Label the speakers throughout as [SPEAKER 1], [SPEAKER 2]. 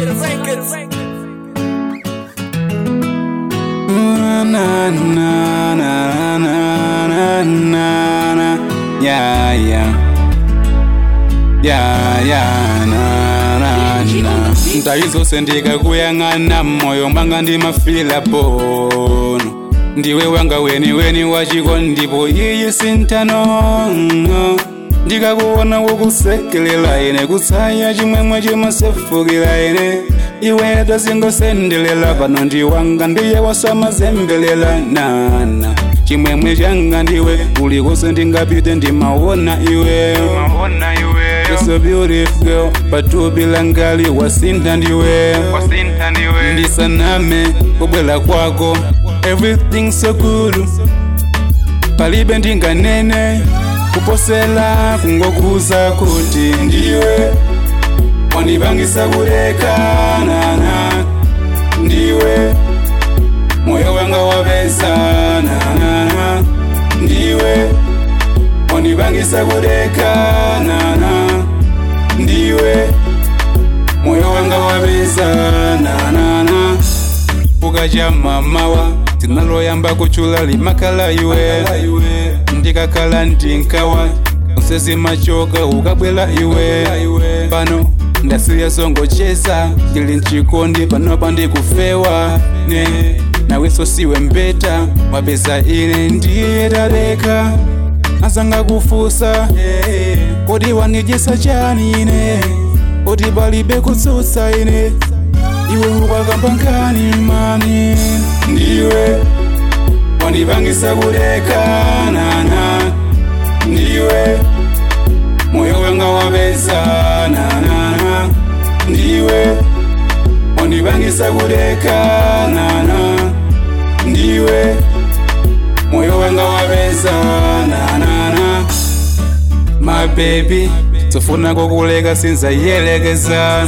[SPEAKER 1] Na, na, na, na, na, na, na, na. Yeah, yeah. Yeah, yeah, na, na, na. ntayizose ndikakuyang'ana moyo mwanga ndimafila pono ndiwe wanga weni weni wachiko ndipo iyi sintano ndikakuona kukusekelela ine kutsaya chimwemwe chimasefukira ine iwe tazingosendelela pano ndiwanga ndiye wasamazembelela nana chimwemwe changa ndiwe ulikose ndingapite ndimaona iwe You're so beautiful girl patupi langali wasintha ndiwe ndisaname kubwela kwako everything so good palibe ndinganene kuposela kungokuza kuti ndiwe wanipangisa kuleka nana ndiwe moyo wanga wapesa nana ndiwe wanipangisa kuleka nana ndiwe moyo wanga wapesa nana ukacha mamawa tinaloyamba kuchula limakala iwe ndikakhala ndinkawa usezi machoka ukabwela iwe pano ndasiya zongocheza ndili mchikondi panopa ndikufewa ne naweso siwe mbeta wapeza ine ndiye taleka azanga kufusa kodi wanijesa chani ine kodi palibe kutsutsa ine iwe ukakamba nkani mami ndiwe wanipangisa kuleka nana ndiwe moyo wanga wapesa nana ndiwe wanipangisa kuleka nana ndiwe moyo wanga wapesa nana my baby tofuna kokuleka sinzayelekeza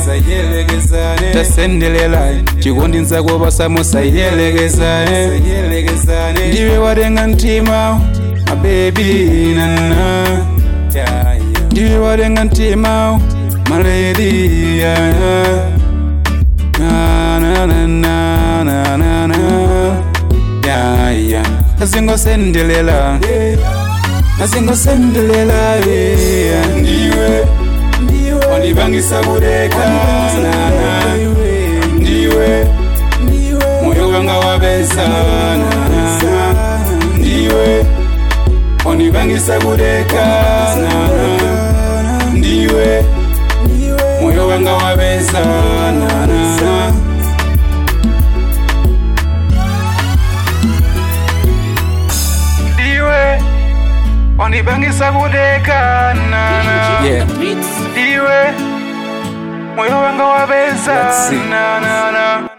[SPEAKER 1] tasendelela chikondi nzako pasamo sayelekeza ndiwe watenga mtima my baby nana ndiwe watenga mtima my lady yeah. na na na na na na na yeah yeah azingosendelela azingosendelela yeah ndiwe wanipangisa kuleka nana ndiwe moyo wanga wapesa nana ndiwe wanipangisa kuleka nana ndiwe moyo wanga wapesa nana ndiwe wanipangisa kuleka nana
[SPEAKER 2] Yeah.
[SPEAKER 1] ndiwe moyo wanga wapesa
[SPEAKER 2] Let's see.
[SPEAKER 1] nana